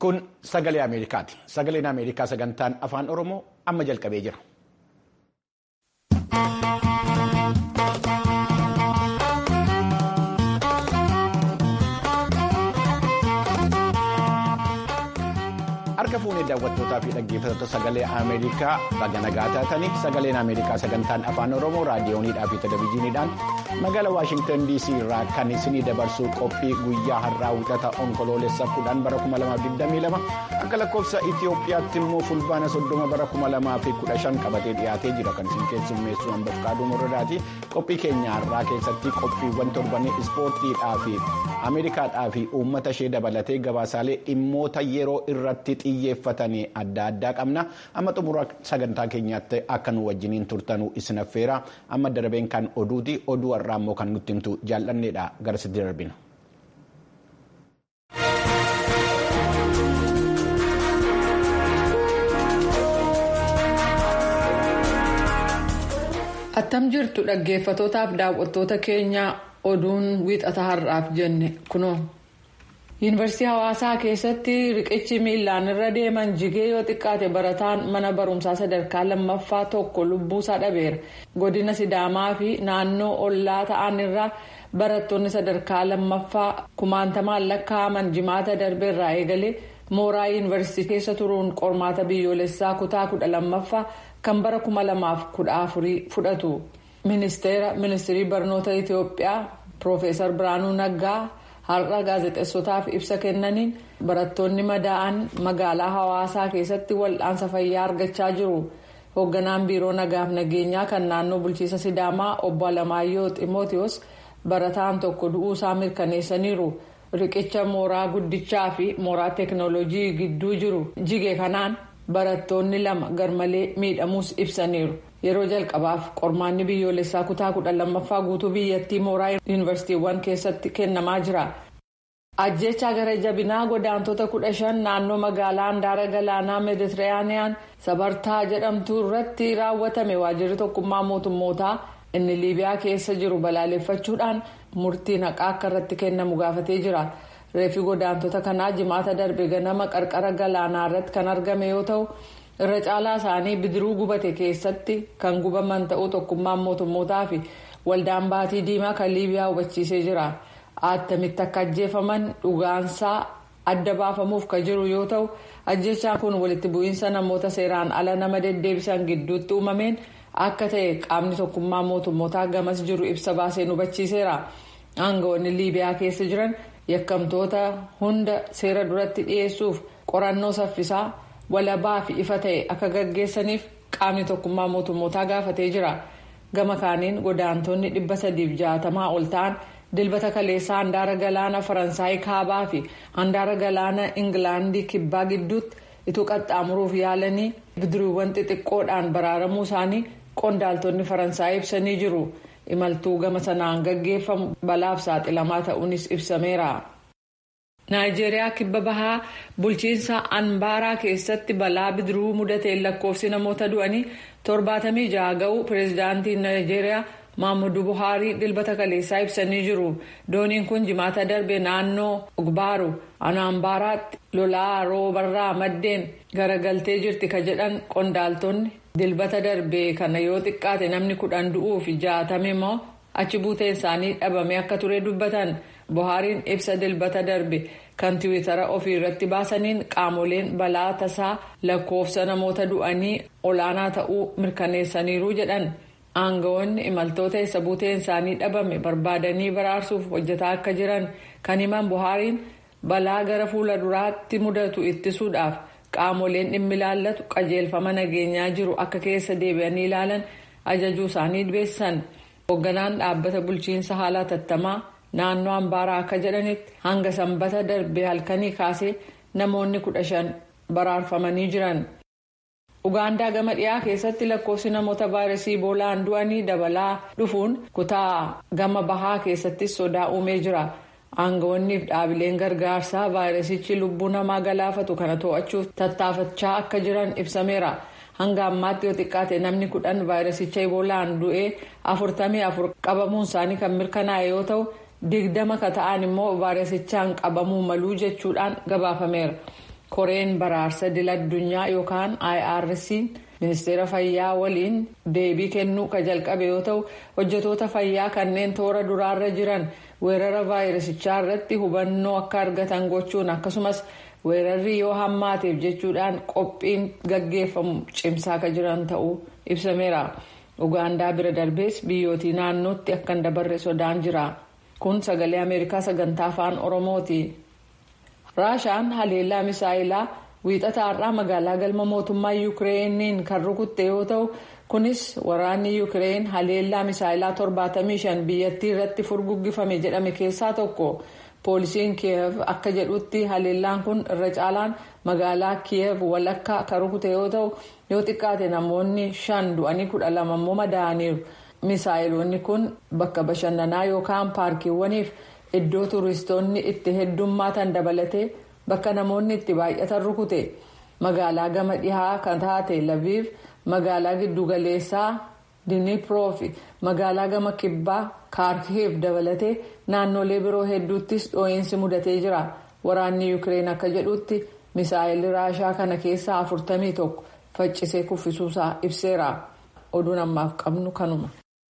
Kun sagalee Ameerikaati. Sagaleen Ameerikaa sagantaan afaan Oromoo amma jalqabee jira. Harka fuunee daawwattootaa fi dhaggeeffattoota sagalee Ameerikaa baga nagaa taatanii sagaleen Ameerikaa sagantaan afaan Oromoo raadiyooniidhaa fi televizyiiniidhaan magaalaa Waashingtan DC irraa kan isinii dabarsuu qophii guyyaa har'aa wixata onkoloolessa kudhan bara 2022 akka lakkoofsa Itoophiyaatti immoo fulbaana soddoma bara 2015 qabatee dhiyaatee jira kan isin keessummeessu hambaf kaaduu moradaati qophii keenya har'aa keessatti qophiiwwan torbanii ispoortiidhaa fi Ameerikaadhaa fi uummata ishee dabalatee gabaasaalee dhimmoota yeroo irratti xiyyeeffatanii adda addaa qabna amma xumura sagantaa keenyaatti akka nu wajjiniin turtanuu isin affeera amma darbeen kan oduuti oduu har'aa immoo kan nutti himtu jaallanneedha garasitti darbina. attam jirtu dhaggeeffatootaaf daawwattoota keenya oduun wiixata har'aaf jenne kunoo. yuunivarsiitii hawaasaa keessatti riqichi miilaan irra deeman jigee yoo xiqqaate barataan mana barumsaa sadarkaa lammaffaa tokko lubbuusaa dhabeera godina sidaamaa fi naannoo ollaa ta'an irraa barattoonni sadarkaa lammaffaa kumaantamaan lakkaa'aman jimaata darbeerraa eegalee mooraa yuunivarsiitii keessa turuun qormaata biyyoolessaa kutaa kudha lammaffaa kan bara kuma lamaaf kudha afurii fudhatu ministeera ministirii barnoota itiyoophiyaa piroofeesar biraanuu naggaa. har'a gaazexeessotaaf ibsa kennaniin barattoonni madaa'an magaalaa hawaasaa keessatti wal'aansa fayyaa argachaa jiru hoogganaan biiroo nagaaf nageenyaa kan naannoo bulchiisa sidaamaa obbo alamaayyoo ximootiyoos barataan tokko du'uusaa mirkaneessaniiru riqicha mooraa guddichaa fi mooraa teeknooloojii gidduu jiru jige kanaan barattoonni lama garmalee miidhamuus ibsaniiru yeroo jalqabaaf qormaanni biyyoolessaa kutaa kudha lammaffaa guutuu biyyattii mooraa yuunivarsiitiiwwan keessatti kennamaa jira. ajjechaa gara jabinaa godaantota kudha shan naannoo magaalaa handaara galaanaa meeditiraaniyaan sabartaa jedhamtu irratti raawwatame waajjirri tokkummaa mootummootaa inni liibiyaa keessa jiru balaaleffachuudhaan murtiin haqaa akka irratti kennamu gaafatee jira. reefi godaantota kanaa jimaata darbe ganama qarqara galaanaa irratti kan argame yoo ta'u irra caalaa isaanii bidiruu gubate keessatti kan gubaman ta'uu tokkummaan mootummootaa fi waldaan baatii diimaa kan liibiyaa hubachiisee jira attamitti akka ajjeefaman dhugaansaa adda baafamuuf kan jiru yoo ta'u ajjechaan kun walitti bu'iinsa namoota seeraan ala nama deddeebisan gidduutti uumameen akka ta'e qaamni tokkummaa mootummootaa gamas jiru ibsa baaseen hubachiiseera aangawoonni liibiyaa keessa jiran. yakkamtoota hunda seera duratti dhiyeessuuf qorannoo saffisaa walabaa fi ifa ta'e akka gaggeessaniif qaamni tokkummaa mootummootaa gaafatee jira gama kaaniin godaantonni dhibba sadiif jaatamaa ol ta'an dilbata kaleessaa handaara galaana faransaayii kaabaa fi handaara galaana ingilaandii kibbaa gidduutti ituu qaxxaamuruuf yaalanii bidiruuwwan xixiqqoodhaan baraaramuu isaanii qondaaltonni faransaayii ibsanii jiru. imaltuu gama sanaan gaggeeffamu balaaf saaxilamaa ta'uunis ibsameera. naayijeeriyaa kibba bahaa bulchiinsa anbaaraa keessatti balaa bidiruu mudateen lakkoofsi namoota du'anii torbaatamii jaha ga'uu pireezidaantiin naayijeeriyaa maamudu buhaarii dilbata kaleessaa ibsanii jiru dooniin kun jimaata darbe naannoo ogbaaru anaambaaraatti lolaa roobarraa maddeen garagaltee jirti ka jedhan qondaaltonni. dilbata darbe kana yoo xiqqaate namni kudhan du'uu fi jaatame immoo achi buuteen isaanii dhabame akka ture dubbatan buhaariin ibsa dilbata darbe kan tiwiitara ofii irratti baasaniin qaamoleen balaa tasaa lakkoofsa namoota du'anii olaanaa ta'uu mirkaneessaniiru jedhan aangawoonni imaltoota isa buuteen isaanii dhabame barbaadanii baraarsuuf hojjetaa akka jiran kan himan buhaariin balaa gara fuula duraatti mudatu ittisuudhaaf. qaamoleen dhimmi ilaallatu qajeelfama nageenyaa jiru akka keessa deebi'anii ilaalan ajajuu isaanii beessan hoogganaan dhaabbata bulchiinsa haala tattamaa naannoo ambaaraa akka jedhanitti hanga sanbata darbe halkanii kaasee namoonni kudha shan baraarfamanii jiran. ugaandaa gama dhiyaa keessatti lakkoofsi namoota vaayirasii iboolaan du'anii dabalaa dhufuun kutaa gama bahaa keessattis sodaa uumee jira. aangawoonniif dhaabileen gargaarsaa vaayirasichi lubbuu namaa galaafatu kana to'achuuf tattaafachaa akka jiran ibsameera hanga ammaatti yoo xiqqaate namni kudhan vaayirasicha iboolaan du'ee afurtamii afur qabamuun isaanii kan mirkanaa'e yoo ta'u digdama ka ta'an immoo vaayirasichaan qabamuu maluu jechuudhaan gabaafameera koreen baraarsa dila addunyaa yookaan irc ministeera fayyaa waliin deebii kennuu ka jalqabe yoo ta'u hojjetoota fayyaa kanneen toora duraarra jiran weerara vaayirasichaa irratti hubannoo akka argatan gochuun akkasumas weerarri yoo hammaateef jechuudhaan qophiin gaggeeffamu cimsaa ka jiran ta'uu ibsameera ugaandaa bira darbees biyyootii naannootti akka hin dabarre sodaan jira kun sagalee ameerikaa sagantaa afaan oromooti. raashaan haleellaa misaayilaa wiixata har'aa magaalaa galma mootummaa yuukireeniin kan rukutte yoo ta'u kunis waraanni yuukireen haleellaa misaayilaa 75 biyyattii irratti furguggifame jedhame keessaa tokko poolisiin kiyev akka jedhutti haleellaan kun irra caalaan magaalaa kiyev walakkaa kan rukute yoo ta'u yoo xiqqaate namoonni shan du'anii kudha lama immoo madaa'aniiru misaayiloonni kun bakka bashannanaa yookaan paarkiiwwaniif. iddoo turistoonni itti heddummaatan dabalatee bakka namoonni itti baay'atan rukute magaalaa gama dhihaa kan taate laviif magaalaa giddugaleessaa diniproo fi magaalaa gama kibbaa kaarkiif dabalatee naannolee biroo hedduuttis dhoo'insi mudatee jira waraanni yuukireen akka jedhutti misaayilli raashaa kana keessaa afurtamii tokko faccisee kuffisuusaa ibseera oduun ammaaf qabnu kanuma.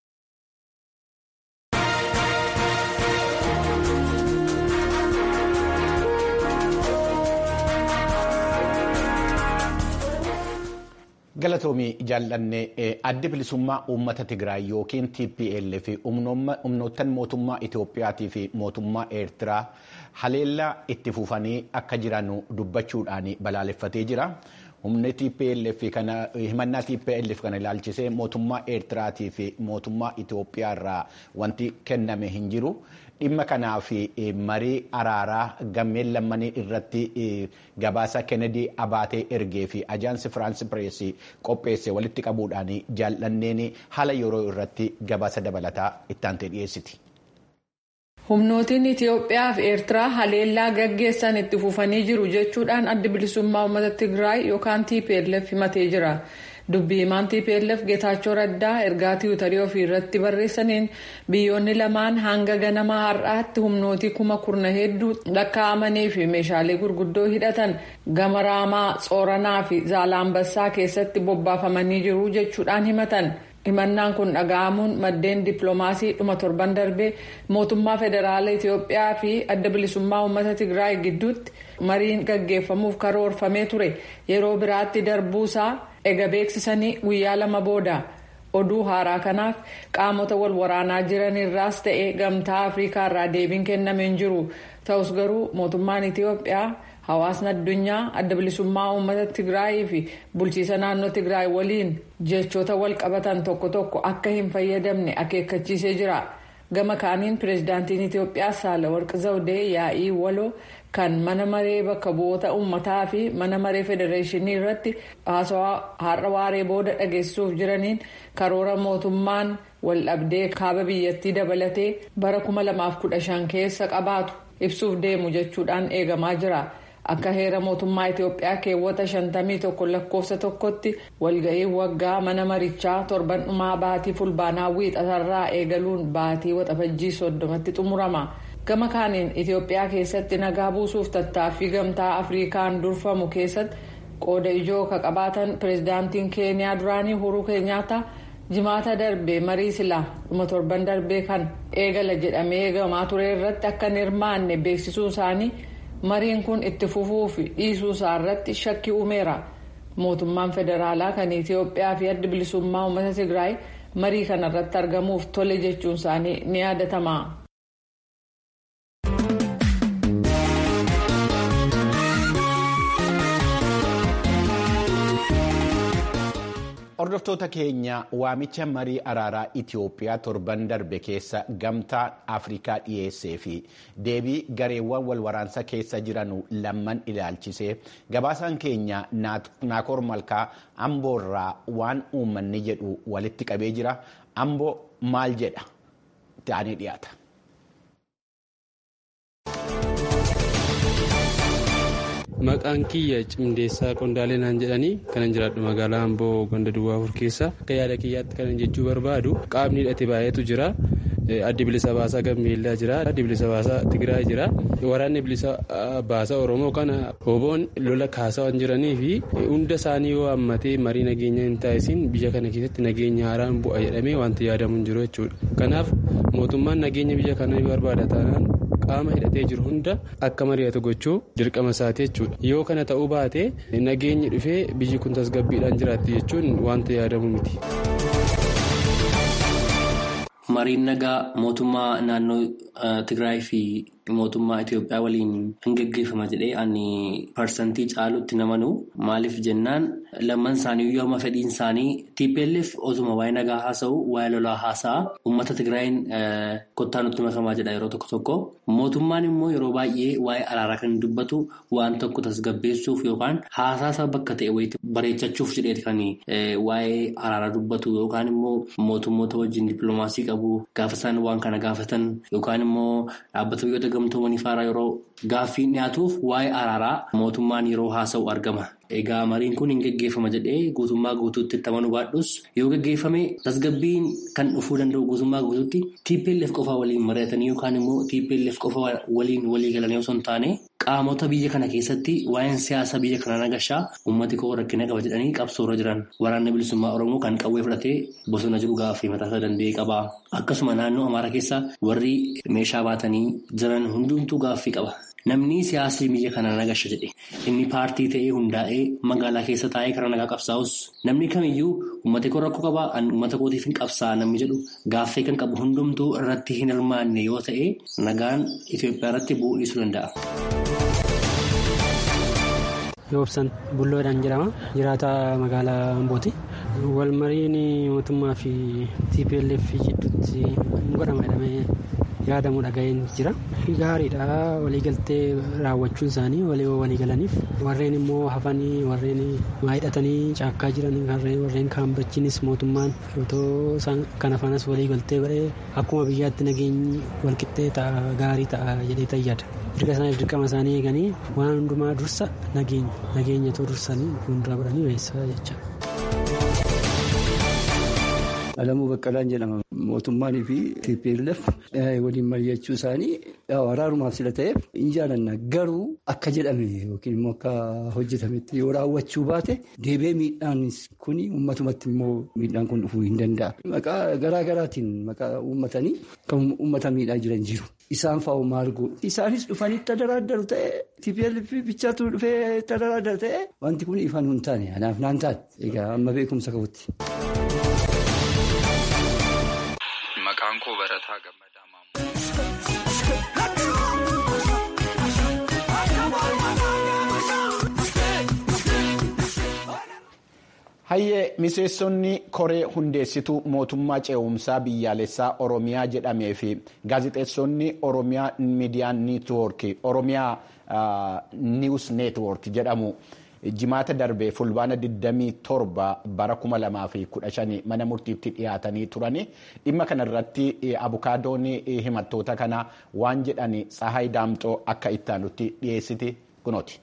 galatoomii jaallannee addi bilisummaa uummata tigraay yookiin tplf humnoottan mootummaa itoophiyaatii fi mootummaa eertiraa haleellaa itti fufanii akka jiran dubbachuudhaan balaaleffatee jira humni tplf kana himannaa tplf kana ilaalchisee mootummaa eertiraatii fi mootummaa itoophiyaa irraa wanti kenname hin jiru. dhimma kanaaf marii araaraa gammeen lammanii irratti gabaasa kennedy abaatee ergee fi ajaansi firaansi pireesii qopheesse walitti qabuudhaan jaallanneen haala yeroo irratti gabaasa dabalataa ittaantee dhiyeessiti. humnootiin itiyoophiyaa fi eertiraa haleellaa gaggeessan itti fufanii jiru jechuudhaan addi bilisummaa uummata tigraay yookaan tplf himatee jira. dubbii himaan tplf geetaachoo raddaa ergaa tiwutarii ofii irratti barreessaniin biyyoonni lamaan hanga ganamaa har'aatti humnootii kuma kurna hedduu lakkaa'amanii fi meeshaalee gurguddoo hidhatan gama raamaa tsoranaa fi zaalaambassaa keessatti bobbaafamanii jiru jechuudhaan himatan. himannaan kun dhaga'amuun maddeen dippiloomaasii dhuma torban darbee mootummaa federaala itiyoophiyaa fi adda bilisummaa uummata tigraay gidduutti mariin gaggeeffamuuf karoorfamee ture yeroo biraatti darbuusaa ega beeksisanii guyyaa lama booda oduu haaraa kanaaf qaamota wal waraanaa jiran irraas ta'ee gamtaa afrikaa irraa deebiin kennamee hin jiru ta'us garuu mootummaan itiyoophiyaa. hawaasni addunyaa adda bilisummaa uummata tigraayii fi bulchiisa naannoo tigraay waliin jechoota wal qabatan tokko tokko akka hin fayyadamne akeekkachiisee jira gama kaaniin pireezidaantiin itiyoophiyaa saalawarqi zawdee yaa'ii waloo kan mana maree bakka bu'oota uummataa fi mana maree federeeshinii irratti haasawaa har'a waaree booda dhageessisuuf jiraniin karoora mootummaan waldhabdee kaaba biyyattii dabalatee bara 2015 keessa qabaatu ibsuuf deemu jechuudhaan eegamaa jira. akka heera mootummaa itiyoophiyaa keewwata 51 lakkoofsa tokkotti walga'ii waggaa mana marichaa torban dhumaa baatii fulbaanaa wiixatarraa eegaluun baatii waxabajjii soddomatti xumurama gama kaaniin itiyoophiyaa keessatti nagaa buusuuf tattaaffii gamtaa afrikaan durfamu keessatti qooda ijoo ka qabaatan pireezidaantiin keeniyaa duraanii uhuruu keenyaataa jimaata darbee marii silaa dhuma torban darbee kan eegala jedhamee eegamaa ture irratti akka hin hirmaanne beeksisuu isaanii. mariin kun itti fufuu fi dhiisuu isaa irratti shakkii uumeera mootummaan federaalaa kan itiyoophiyaa fi adda bilisummaa uummata tigraay marii kana irratti argamuuf tole jechuun isaanii ni yaadatama. Hordoftoota keenya waamicha marii araaraa Itiyoophiyaa torban darbe keessa gamtaa Afrikaa dhiyeessee fi deebii gareewwan wal waraansa keessa jiran lamman ilaalchisee gabaasaan keenya Naakoor Malkaa Amboorraa waan uummanni jedhu walitti qabee jira. Amboo maal jedha? Ta'anii dhiyaata. Maqaan kiyya cimdeessaa qondaalee naan jedhanii kanan jiraadhu magaalaa Amboo ganda duwwaa afur keessa akka yaada kiyyaatti kanan jechuu barbaadu qaamni hidhate baay'eetu jira addi bilisa baasaa gambeellaa jira addi bilisa baasaa tigraay jira waraanni bilisa baasaa oromoo kana oboon lola kaasaa waan jiranii fi hunda isaanii yoo hammatee marii nageenya hin taasisin biyya kana keessatti nageenya haaraan bu'a jedhamee wanti yaadamu hin jiru jechuudha kanaaf mootummaan nageenya biyya kana barbaada taanaan qaama hidhatee jiru hunda akka mari'atu gochuu dirqama isaati jechuudha yoo kana ta'uu baate nageenyi dhufee biyyi kun tasgabbiidhaan jiraatti jechuun wanta yaadamu miti. Mariin nagaa mootummaa naannoo Tigraay fi mootummaa Itoophiyaa waliin hin gaggeeffama jedhee ani parsantii caalutti namanu maaliif jennaan lamman isaanii yooma fedhiin isaanii TPLF osuma waa'ee nagaa haasa'u waa'ee lolaa haasa'a uummata Tigraayin kottaa nutti makamaa jedha yeroo tokko tokko mootummaan immoo yeroo baay'ee waa'ee araaraa kan dubbatu waan tokko tasgabbeessuuf yookaan haasaa bakka ta'e wayiitti bareechachuuf jedheeti kan waa'ee araaraa dubbatu yookaan immoo mootummoota wajjin dippiloomaasii qabu gaafa isaan waan kana gaafatan yookaan immoo dhaabbata biyyoota gamtoomanii faaraa yeroo gaaffiin dhiyaatuuf waa'ee araaraa mootummaan yeroo haasa'u argama. Egaa mariin kun hin gaggeeffama jedhee guutummaa guutuutti itti amanuu baadhus yoo gaggeeffame tasgabbiin kan dhufuu danda'u guutummaa guutuutti TPLF qofa waliin mari'atanii yookaan immoo TPLF qofa waliin walii galanii osoo hin taane qaamota biyya kana keessatti waa'een siyaasa biyya kana nagashaa uummati koo rakkina qaba jedhanii qabsoorra jiran waraanni bilisummaa Oromoo kan qawwee fudhatee bosona jiru gaaffii mataasaa danda'ee qaba. Akkasuma naannoo Amaaraa keessa warri meeshaa baatanii jiran hundumtuu gaaffii qaba. Namni siyaasni biyya kana nagasha jedhe inni paartii ta'ee hundaa'ee magaalaa keessa taa'ee karaa nagaa qabsaa'us namni kamiyyuu uummata koo rakkoo qabaa uummata kootiif hin qabsaa'a namni jedhu gaaffii kan qabu hundumtuu irratti hin hirmaanne yoo ta'e nagaan Itoophiyaa irratti bu'uu dhiisuu danda'a. Yoobsan Bulloodhaan jedhama. Jiraata magaalaa Ambooti. Wal mariin mootummaa fi TPLF jidduutti hin godhama jedhamee yaadamu dhaga'een jira. Gaariidha waliigaltee raawwachuun isaanii walii walii galaniif warreen immoo hafanii warreen hidhatanii caakkaa jiran warreen kaan bachiinis mootummaan otoo kana fanas waliigaltee godhee akkuma biyyaatti nageenyi walqixxee ta'a gaarii ta'a jedhee tayyada. Dirqa isaaniif dirqama isaanii eeganii waan hundumaa dursa nageenya nageenya too dursanii fuuldura godhanii beeksisaa jecha. Alamuu Baqqalaan jedhama. Mootummaanii fi TPLF waliin mari'achuu isaanii waraanumaaf sila ta'eef hin jaalanna. Garuu akka jedhame yookiin immoo akka hojjetametti yoo raawwachuu baate deebi'ee miidhaan kun uummatumatti immoo miidhaan kun dhufuu hin danda'a. Maqaa garaa garaatiin maqaa uummatanii kan uummata miidhaa jiran jiru. Isaan fa'oo maal godhu? Isaanis dhufanii tadaraaddaru ta'e TPLF bichaatu dhufee tadaraaddaru ta'e wanti kun ifaan hin taane anaaf naan taane egaa amma beekumsa qabutti. Maqaan koo Barataa Gammadaa Hayyee miseessonni koree hundeessituu mootummaa ce'umsaa biyyaalessaa Oromiyaa jedhamee fi gaazexeessonni Oromiyaa miidiyaa niitwoorkii Oromiyaa niiwus neetwoork jedhamu jimaata darbee fulbaana 27 bara 2015 mana murtiitti dhiyaatanii turani dhimma kanarratti abukaadoon himattoota kana waan jedhan Tsahaay Daamxoo akka ittaanutti dhiyeessiti kunooti.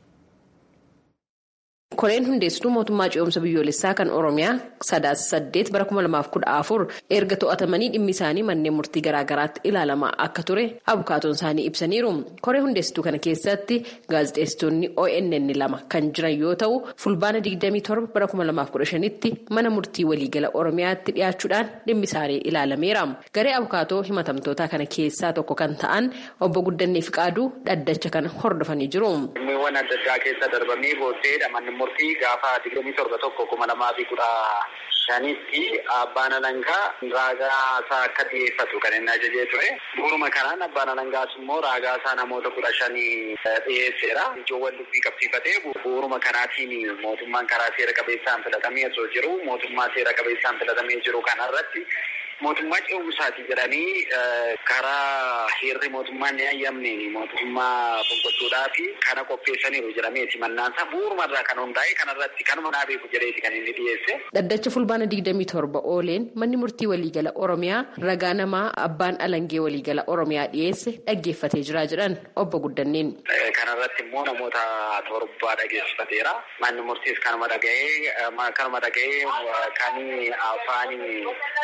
koreen hundeessituu mootummaa ce'umsa biyyoolessaa kan oromiyaa sadaasa saddeet bara kuma lamaaf kudha afur erga to'atamanii dhimmi isaanii manneen murtii garaagaraatti ilaalamaa akka ture abukaatoon isaanii ibsaniiru koree hundeessituu kana keessatti gaazexeessitoonni onn lama kan jiran yoo ta'u fulbaana digdamii torba bara kuma lamaaf kudha shanitti mana murtii waliigala oromiyaatti dhiyaachuudhaan dhimmi isaanii ilaalameera garee abukaatoo himatamtoota kana keessaa tokko kan ta'an obbo guddannee fiqaaduu dhaddacha kana hordofanii jiru. Dhimmiiwwan adda addaa keessa darbamee booddeedha manni murtii gaafa digdamii torba tokko kuma lamaa fi kudha shanitti abbaan alangaa raagaa isaa akka dhiyeeffatu kan inni ajajee ture. Bu'uuruma kanaan abbaan alangaas immoo raagaa isaa namoota kudha shanii dhiyeesseera. Ijoowwan dubbii qabsiifatee bu'uuruma kanaatiin mootummaan karaa seera qabeessaan filatamee osoo jiru mootummaa seera qabeessaan filatamee jiru kanarratti mootummaa ce'umsaati jedhanii karaa heerri mootummaan ni ayyamne mootummaa fonqolchuudhaa fi kana qopheessaniiru jedhameeti mannaansaa bu'uurumarraa kan hundaa'e kanarratti kanuma naa beeku jedheeti kan inni dhiyeesse. Dhaddacha fulbaana digdamii torba ooleen manni murtii waliigala Oromiyaa ragaa namaa abbaan alangee waliigala Oromiyaa dhiyeesse dhaggeeffatee jira jedhan obbo Guddanneen. Kanarratti immoo namoota torbaa dhageessifateera. Manni murtiis kanuma dhaga'ee kanuma dhaga'ee kan afaan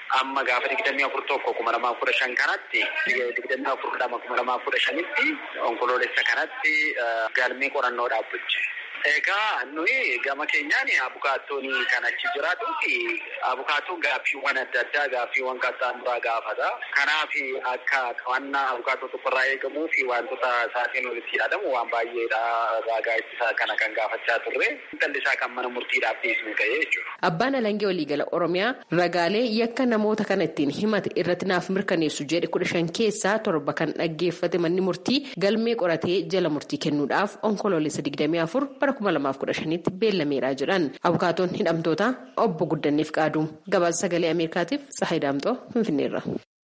amma gaafa digdamii afur tokko kuma lamaa kudha shan kanatti digdamii afur lama kuma lamaa kudha shanitti onkoloolessa kanatti galmee qorannoo dhaabbache. Egaa nuyi gama keenyaan abukaattoon kan achi jiraatuu fi abukaattoon gaaffiiwwan adda addaa gaaffiiwwan qaxxaamuraa gaafata. Kanaaf akka qabannaa abukaattoo tokkorraa eegamuu fi wantoota isaatiin walitti yaadamu waan baay'eedha raagaa ittisaa kana kan gaafachaa turre. Tallisaa kan mana murtiidhaaf dhiisnu ta'ee jechuudha. Abbaan Alangee Waliigala Oromiyaa ragaalee yakka namoota kana ittiin himate irratti naaf mirkaneessu jedhe kudha shan keessaa torba kan dhaggeeffate manni murtii galmee qoratee jala murtii kennuudhaaf onkoloolessa digdamii afur bara kuma lamaaf kudha shanitti beellameeraa jedhan abukaatoon hidhamtoota obbo Guddanneef qaadu gabaasa sagalee Ameerikaatiif Tsahayi Daamxoo Finfinneerra.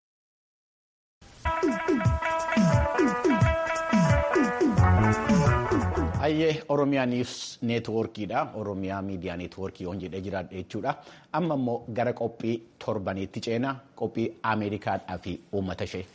Hayyee Oromiyaa Niws neetwoorkiidha. Oromiyaa miidiyaa neetwoorkii on jedhee jiraadha jechuudha. Amma immoo gara qophii torbaniitti ceena qophii Ameerikaadhaa fi uummata ishee.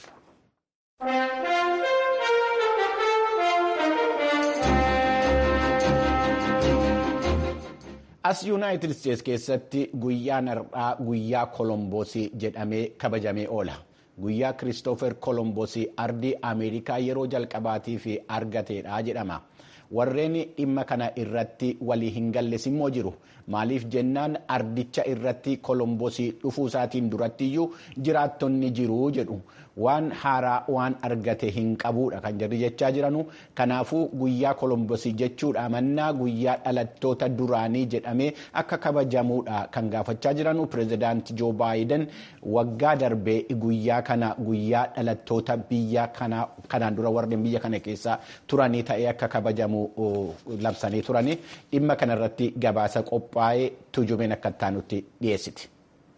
As Yuunaayitid Isteets keessatti guyyaan har'aa guyyaa Kolomboosii jedhamee kabajamee oola. Guyyaa Kiristoofer Kolomboosii ardii Ameerikaa yeroo jalqabaatii fi argateedha jedhama. Warreen dhimma kana irratti walii hin galles immoo jiru. Maaliif jennaan ardicha irratti Kolomboosii dhufuu isaatiin durattiyyuu jiraattonni jiru jedhu. Waan haaraa waan argate hin qabuudha kan jirri jechaa jiranu. Kanaafuu guyyaa Kolomboosii jechuudha mannaa guyyaa dhalattoota duraanii jedhamee akka kabajamuudha kan gaafachaa jiranu. Pireezidaanti Joo Baayiden waggaa darbee guyyaa kana guyyaa dhalattoota biyya kanaan dura warreen biyya kana keessa turanii ta'ee akka kabajamu labsanii turani. Dhimma kanarratti gabaasa qophaa'ee tujumeen akka taanutti dhiyeessiti.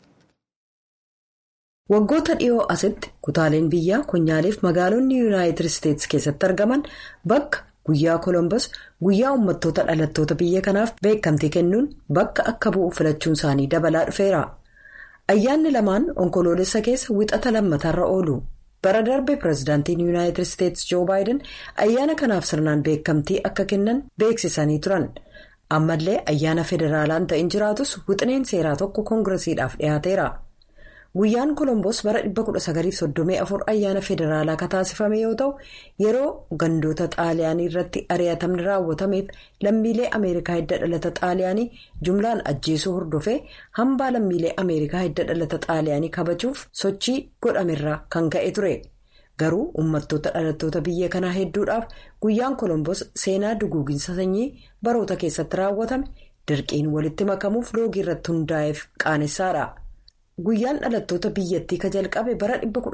Waggoota dhiyoo asitti kutaaleen biyyaa konyaaleef magaalonni yuunaayitid isteetsi keessatti argaman bakka guyyaa kolombos guyyaa uummattoota dhalattoota biyya kanaaf beekamtii kennuun bakka akka bu'u filachuun isaanii dabalaa dhufeera. Ayyaanni lamaan onkoloolessa keessa wixata lammataarra oolu. Bara darbe pireezidaantiin yuunaayitid isteetsi joo baayiden ayyaana kanaaf sirnaan beekamtii akka kennan beeksisanii turan. Ammallee ayyaana federaalaan ta'in jiraatus wixineen seeraa tokko koongiresiidhaaf dhiyaateera. Guyyaan Kolomboos bara 1934 ayyaana federaalaa kan taasifame yoo ta'u yeroo gandoota xaaliyaanii irratti ari'atamni raawwatameef lammiilee Ameerikaa hidda dhalata xaaliyaanii jumlaan ajjeesuu hordofee hambaa lammiilee Ameerikaa hidda dhalata xaaliyaanii kabajuuf sochii godhamerraa kan ka'e ture. Garuu uummattoota dhalattoota biyya kanaa hedduudhaaf guyyaan Kolomboos seenaa duguuginsa sanyii baroota keessatti raawwatame dirqiin walitti makamuuf loogii irratti hundaa'eef qaanessaadha. Guyyaan dhalattoota biyyattii ka jalqabe bara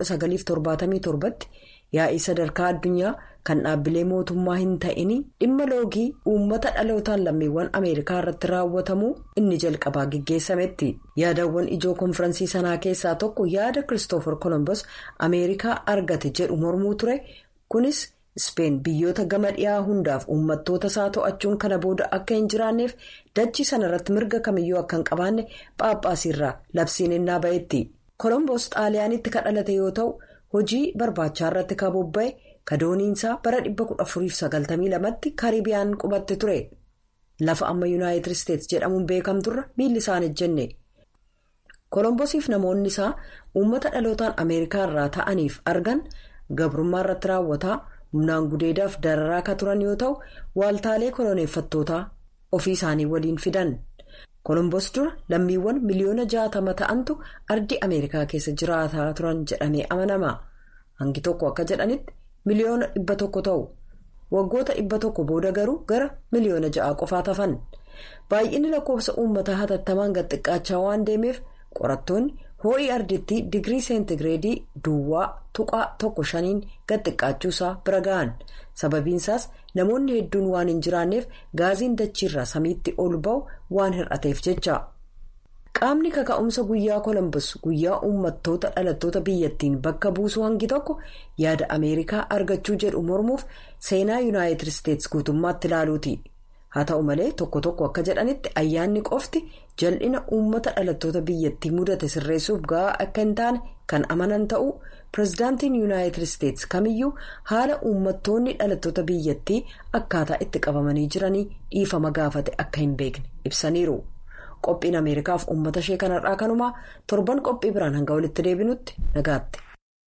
1977tti yaa'ii sadarkaa addunyaa kan dhaabbilee mootummaa hin ta'inii dhimma loogii uummata dhalootaan lammiiwwan ameerikaa irratti raawwatamuu inni jalqabaa geggeessametti. Yaadawwan ijoo konfiraansii sanaa keessaa tokko yaada Kiristoofer Kolombos ameerikaa argate jedhu mormuu ture kunis Ispeen biyyoota gama dhiyaa hundaaf uummattoota isaa to'achuun kana booda akka hin jiraanneef dachii sanarratti mirga kamiyyuu akka hin qabaanne phaaphaasiirraa labsiin innaa ba'etti. Kolomboos xaaliyaanitti kan dhalate yoo ta'u hojii barbaachaa irratti kan bobba'e kadooniinsaa bara 1492tti kaaribiyaan qubatte ture. Lafa amma yuunaayitid isteetsi jedhamuun beekamturra miilli isaan ejjenne. Kolomboosiif namoonni isaa uummata dhalootaan ameerikaa irraa ta'aniif argan gabrummaa irratti raawwataa. humnaan gudeedaaf dararaa akka turan yoo ta'u waaltaalee koloneeffattootaa ofii isaanii waliin fidan kolomboos dura lammiiwwan miliyoona jaatama ta'antu ardii ameerikaa keessa jiraataa turan jedhamee amanama hangi tokko akka jedhanitti miliyoona dhibba tokko ta'u waggoota dhibba tokko booda garuu gara miliyoona ja'aa qofaa tafan baay'inni lakkoofsa uummataa hatattamaan gad xiqqaachaa waan deemeef qorattoonni hoo'i ardittii digirii seentigireedii duwwaa tuqaa tokko shaniin gad xiqqaachuusaa bira ga'an sababiinsaas namoonni hedduun waan hin jiraanneef gaaziin dachiirraa samiitti ol ba'u waan hir'ateef jecha. qaamni kaka'umsa guyyaa kolombos guyyaa uummattoota dhalattoota biyyattiin bakka buusuu hangi tokko yaada ameerikaa argachuu jedhu mormuuf seenaa yuunaayitid isteetsi guutummaatti ilaaluuti. haa ta'u malee tokko tokko akka jedhanitti ayyaanni qofti jal'ina uummata dhalattoota biyyattii mudate sirreessuuf ga'aa akka hin taane kan amanan ta'uu pireezidaantiin yuunaayitid isteetsi kamiyyuu haala uummattoonni dhalattoota biyyattii akkaataa itti qabamanii jiranii dhiifama gaafate akka hin beekne ibsaniiru qophiin ameerikaaf uummata ishee kanarraa kanumaa torban qophii biraan hanga walitti deebinutti nagaatti.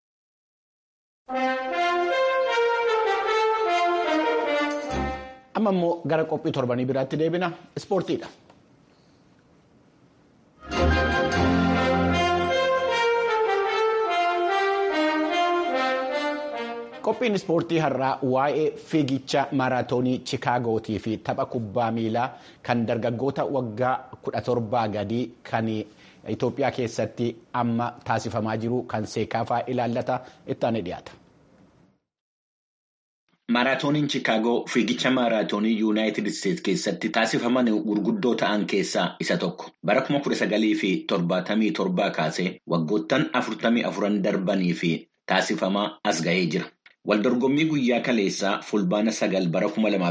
amma immoo gara qophii torbanii biraatti deebina ispoortiidha. qophiin ispoortii har'aa waa'ee fiigicha maaraatoonii chiikaagootii fi tapha kubbaa miilaa kan dargaggoota waggaa 17 gadii kan itoophiyaa keessatti amma taasifamaa jiru kan seekaafaa ilaallata ittaanee dhiyaata. Maaraatooniin Chiikaagoo fiigicha maaraatoonii Yuunaayitid Isteetsi keessatti taasifaman gurguddoo ta'an keessaa isa tokko. Bara 1977 kaasee waggoottan 44 darbanii fi taasifamaa as ga'ee jira. Waldorgommii guyyaa kaleessaa fulbaana sagal bara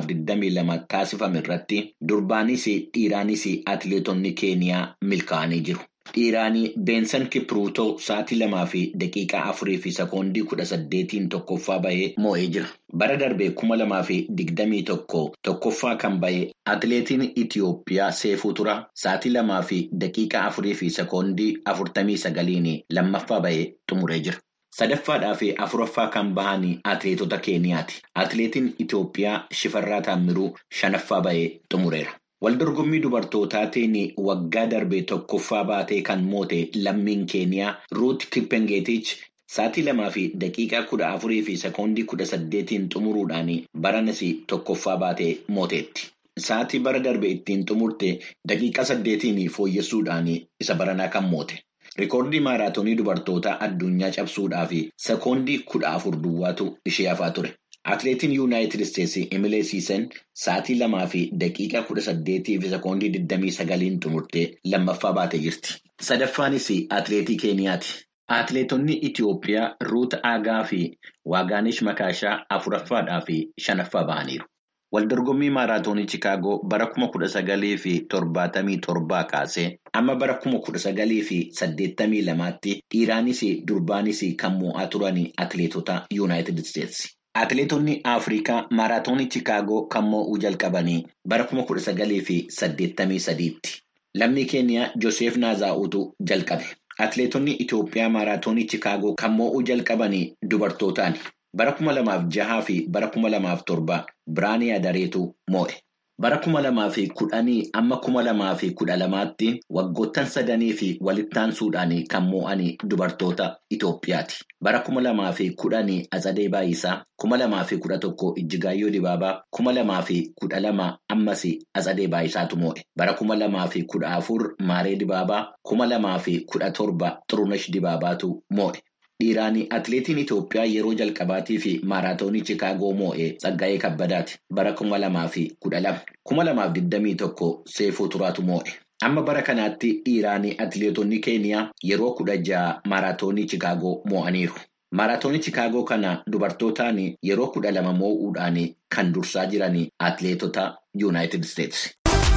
2022 taasifame irratti durbaanis dhiiraanis atileetonni keeniyaa milkaa'anii jiru. Dhiiraanii Beensan Kipruutoo sa'aatii lamaa fi daqiiqaa afurii fi sekoondii kudha saddeetiin tokkoffaa bahee moo'ee jira. Bara darbee kuma lamaa fi digdamii tokko tokkoffaa kan bahee atileetiin Itiyoophiyaa Seefuu Tura sa'aatii lamaa fi daqiiqaa afurii fi sekoondii afurtamii sagaliin lammaffaa bahee xumuree jira. Sadaffaadhaa fi afuraffaa kan bahan atileetota Keeniyaati. Atileetiin Itiyoophiyaa Shifarraa Taammiruu shanaffaa bahee xumureera. Waldorgommii dubartootaatiin waggaa darbee tokkoffaa baatee kan moote lammiin Keeniyaa Ruut Kippengeetich sa'aatii lamaa fi daqiiqaa kudha afurii fi sekoondii kudha saddeetiin xumuruudhaan baranas tokkoffaa baatee mooteetti. Sa'aatii bara darbe ittiin xumurte daqiiqaa saddeetiin fooyyessuudhaan isa baranaa kan moote. Rikoordii maaraatoonii dubartootaa addunyaa cabsuudhaaf sekoondii kudha afur duwwaatu ishee hafaa ture. Atileetiin Yuunaayitid Isteetsi Emilee Siisen sa'aatii lamaa fi daqiiqaa kudha saddeetii fi sekoondii digdamii sagaliin xumurtee lammaffaa baatee jirti. Sadaffaanis atileetii Keeniyaati. Atileetonni Itiyoophiyaa Ruut Aagaa fi Waagaanish Makaashaa afuraffaadhaa fi shanaffaa bahaniiru. Waldorgommii maaraatoonii Chiikaagoo bara kuma kudha sagalii fi torbaatamii torbaa kaasee amma bara kuma kudha sagalii fi saddeettamii lamaatti dhiiraanis durbaanis kan mo'aa turan atileetota Yuunaayitid Isteetsi. Atileetonni Afrikaa maaraatoonii Chiikaagoo kan mo'uu jalqabanii bara kuma kudha sagalii fi saddeettamii sadiitti. Lammii Keeniyaa Joseef Naazaa'uutu jalqabe. Atileetonni Itoophiyaa maaraatoonii Chiikaagoo kan mo'uu jalqabanii dubartootaani. Bara kuma lamaaf jahaa fi bara kuma lamaaf torba Biraanii Adareetu moo'e. Bara kuma lamaa fi kudhanii amma kuma lamaa fi kudha lamaatti waggoottan sadanii fi walittaansuudhaan kan moo'an dubartoota Itoophiyaati. Bara kuma lamaa fi kudhanii Atsadee Baayisaa, kuma lamaa fi kudha tokko Ijjigaayyoo Dibaabaa, kuma lamaa fi kudha lama ammas Atsadee Baayisaatu moo'e. Bara kuma lamaa fi kudha afur Maaree Dibaabaa, kuma lamaa fi kudha torba Xurunesh Dibaabaatu moo'e. Dhiiraanii atileetiin Itoophiyaa yeroo jalqabaatii fi maaraatoonii Chiikaagoo moo'ee Tsaggaayee Kabbadaati. Bara kuma lamaa fi kudha lama. Kuma lamaaf digdamii tokko Seefuu Turaatu moo'e. Amma bara kanaatti dhiiraanii atileetonni Keeniyaa yeroo kudha jaha maaraatoonii Chiikaagoo moo'aniiru. Maaraatoonii Chiikaagoo kana dubartootaan yeroo kudha lama moo'uudhaan kan dursaa jiran atileetota Yuunaayitid Isteetsi.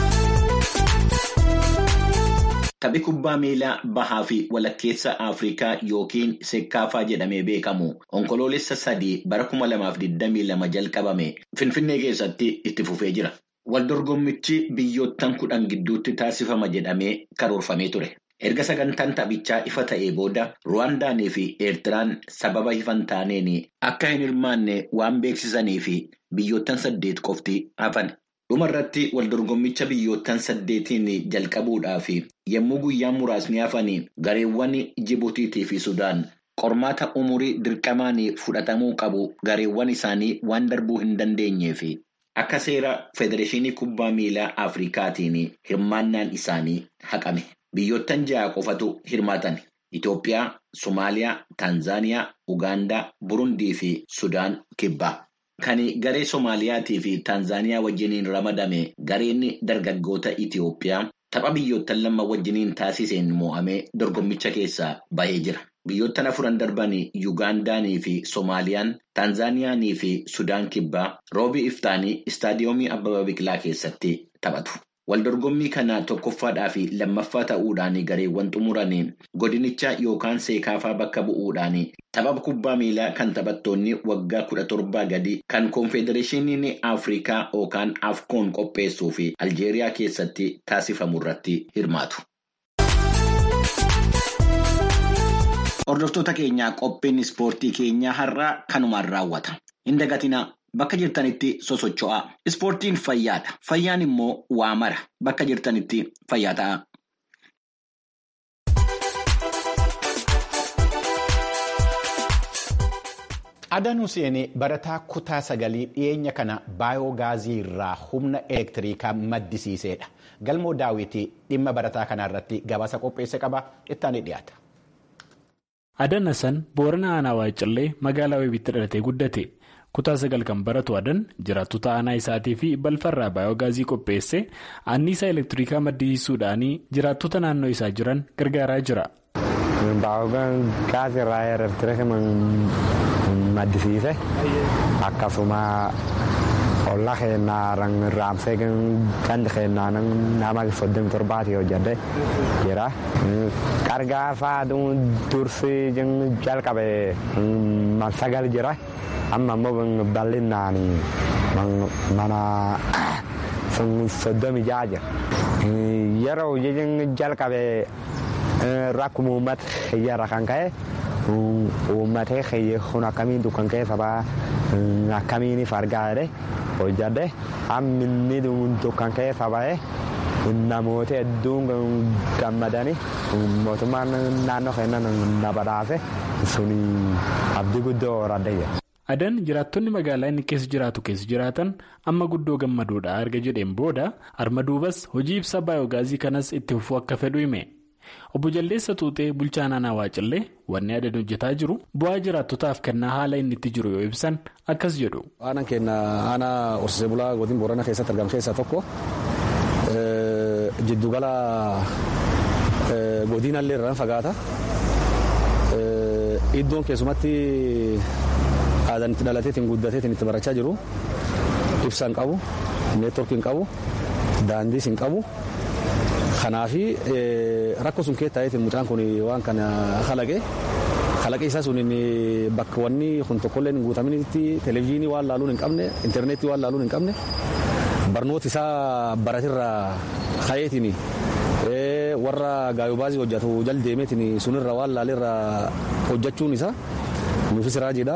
Taphi kubbaa miilaa bahaa fi walakkeessa Afrikaa yookiin Seekkaafaa jedhamee beekamu onkoloolessa sadii bara kuma lamaaf digdamii lama jalqabame Finfinnee keessatti itti fufee jira. Waldorgommichi biyyoottan kudhan gidduutti taasifama jedhamee karoorfamee ture. Erga sagantaan taphichaa ifa ta'ee booda Ruwaandaanii fi Eertiraan sababa ifa hin taaneen akka hin hirmaanne waan beeksisanii fi biyyoottan saddeet qofti hafan. Dhuma irratti waldorgommicha biyyoottan saddeetiin jalqabuudhaaf yommuu guyyaan muraasni hafanii gareewwan Jibuutiitii fi Sudaan qormaata umurii dirqamaan fudhatamuu qabu gareewwan isaanii waan darbuu hin dandeenyee fi akka seera Federeeshinii Kubbaa Miilaa Afrikaatiin hirmaannaan isaanii haqame. Biyyoottan ja'a qofatu hirmaatan. Itoophiyaa, Somaaliyaa, Taanzaaniyaa, Ugaandaa, Burundii fi Sudaan kibbaa. Kan garee Soomaaliyaatii fi Taanzaaniyaa wajjiniin ramadame gareen dargaggoota Itoophiyaa tapha biyyoottan lama wajjiniin taasiseen mo'amee dorgommicha keessaa bahee jira. Biyyoottan afuran darban Yugaandaanii fi Soomaaliyaan, Taanzaaniyaanii fi Sudaan kibbaa roobii iftaanii istaadiyoomii Abbabaa Biqilaa keessatti taphatu. Waldorgommii kana tokkoffaadhaa fi lammaffaa ta'uudhaan gareewwan xumuranii godinicha yookaan seekaafaa bakka bu'uudhaan tapha kubbaa miilaa kan taphattoonni waggaa kudha torbaa gadi kan koonfedereeshiniin Afrikaa yookaan Afkoon qopheessuu fi Aljeeriyaa keessatti taasifamu irratti hirmaatu. Hordoftoota keenyaa qophiin ispoortii keenyaa har'aa kanumaan raawwata. Hin dagatinaa. Bakka jirtanitti sosocho'aa. Ispoortiin fayyaadha. Fayyaan immoo waa mara. Bakka jirtanitti fayyaa ta'a. Adaan Hussein barataa kutaa sagalii dhiyeenya kana baayoogaazii irraa humna elektiriikaa maddisiisedha. Galmoo daawwitii dhimma barataa kanarratti gabaasa qopheesse qaba. Ittaanii dhiyaata. Adaan Hassan Boorana Aanaa Waayicallee magaalaa Weebitti dhalatee guddate. kutaa sagal kan baratu adan jiraattota aanaa isaatii fi balfarraa baayoogaazii qopheesse anniisaa elektiriikaa maddisiisuudhaan jiraattota naannoo isaa jiran gargaaraa jira. Baayoogaazii irraa elektiriika maddisiise akkasuma olla keenyaa raamsee gandi keenyaa nama soddomi torbaatii hojjate jira. Gargaarsa dursi jalqabe sagal jira. amma immoo bal'inaan mana soddomi ja'a jira. Yeroo hojiin jalqabe rakkuma uummata xiyyaarra kan ka'e uummatee xiyye kun akkamiin dukkan keessa ba'a akkamiin argaa jedhe hojjadhe hammi inni dukkan keessa ba'e namoota hedduun gammadanii mootummaan naannoo keenyan na badhaase suni abdii guddoo horadhe jira. Adan jiraattonni magaalaa inni keessa jiraatu keessa jiraatan amma guddoo gammadoodha erga jedheen booda harma duubas hojii ibsa baayoogaazii kanas itti fufuu akka fedhu hime. Obbo Jaldeessa Tuutee bulchaa naannoo Waacallee wanni adan hojjetaa jiru bu'aa jiraattotaaf kennaa haala inni itti jiru yoo ibsan akkas jedhu. Aanaan keenya aanaa horsiisee bulaa godina Booranaa keessatti argamu keessaa tokko jiddugala godinallee irraan fagaata. Iddoon keessumatti aadaan itti dhalateetiin guddateetiin itti barachaa jiru ibsa hin qabu neetworkii hin qabu daandiis hin qabu kanaafi rakkoo sun keessa ta'eetiin mucaan kun waan kana kalaqe kalaqe isaa sun bakka wanni kun tokkollee hin guutaminitti televezyiinii waan laaluun hin qabne intarneetii waan laaluun hin qabne barnoota isaa baratirraa ka'eetiin warra gaayoobaazii hojjetu jal deemeetiin sunirra waan laalirra hojjechuun isaa nuufis raajiidha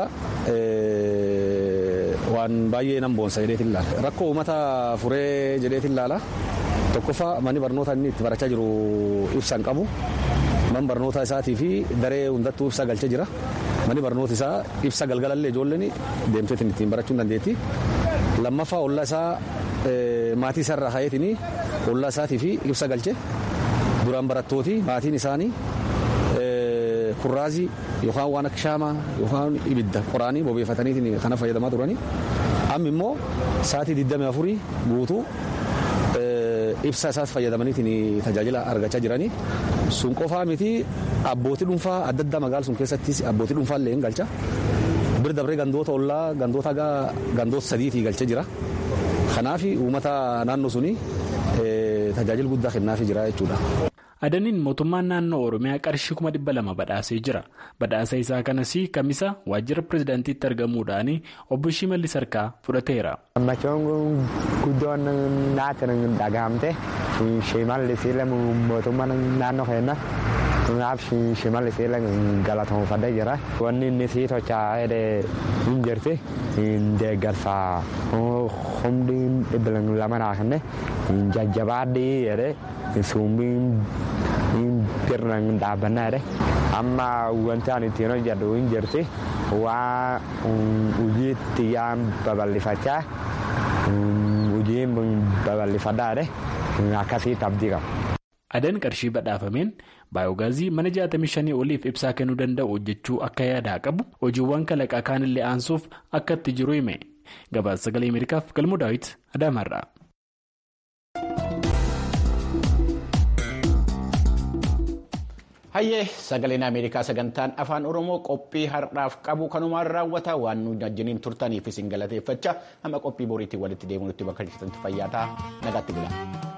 waan baay'ee nan boonsa jedheetiin ilaala rakkoo uummata furee jedheetiin ilaala tokkoffaa manni barnoota inni itti barachaa jiru ibsa hin qabu man barnoota isaatii fi daree hundattuu ibsa galchee jira manni barnoota isaa ibsa galgalallee ijoolleen deemteetiin ittiin barachuu hin dandeetti lammaffaa ollaa isaa maatii isaarraa ka'eetiin ollaa isaatii fi ibsa galche duraan barattooti maatiin isaanii kurraazii yookaan waan akka shaamaa yookaan ibidda qoraanii bobeeffataniitiin kana fayyadamaa turanii amma immoo sa'aatii 24 guutuu ibsa isaas fayyadamaniitiin tajaajila argachaa jiranii sun qofaa miti abbootii dhuunfaa adda addaa magaala sun keessattis abbootii dhuunfaa illee hin galcha bir dabree gandoota ollaa gandoota gandoota sadiitii galchee jira kanaaf uummata naannoo suni tajaajila guddaa kennaafii jira jechuudha. Adaniin mootummaan naannoo Oromiyaa qarshii kuma dhibba lama badhaasee jira. Badhaasa isaa kanas kamisa waajjira pirezidaantiitti argamuudhaan obbo Shimallis Harkaa fudhateera. Gammachuun guddoon naatti dhagahamte Shimallis mootummaan naannoo keenya naaf Shimallis galatoomfadhee jira. Wanni inni sii tochaa jedhee hin jirti deeggarsa humni dhibba lama naa kenne jajjabaadhii jedhee suumbiin birnan dhaabbannaa jedhe amma wanti ani ittiin hojjedhu hin jirti waa hojii xiyyaan babal'ifachaa hojiin babal'ifadhaa jedhe akkasitti abdii qaba. Adan qarshii badhaafameen baayoogaazii mana 65 oliif ibsaa kennuu danda'u hojjechuu akka yaadaa qabu hojiiwwan kalaqaa kaanillee aansuuf akka itti jiru hime gabaasa sagalee ameerikaaf galmoo daawit adaamaarraa. hayyee sagaleen ameerikaa sagantaan afaan oromoo qophii har'aaf qabu kanumaan raawwata waan nu wajjiniin turtaniif isin galateeffachaa amma qophii boriitiin walitti deemuutti bakka jirtanitti fayyaa ta'aa nagaatti bula.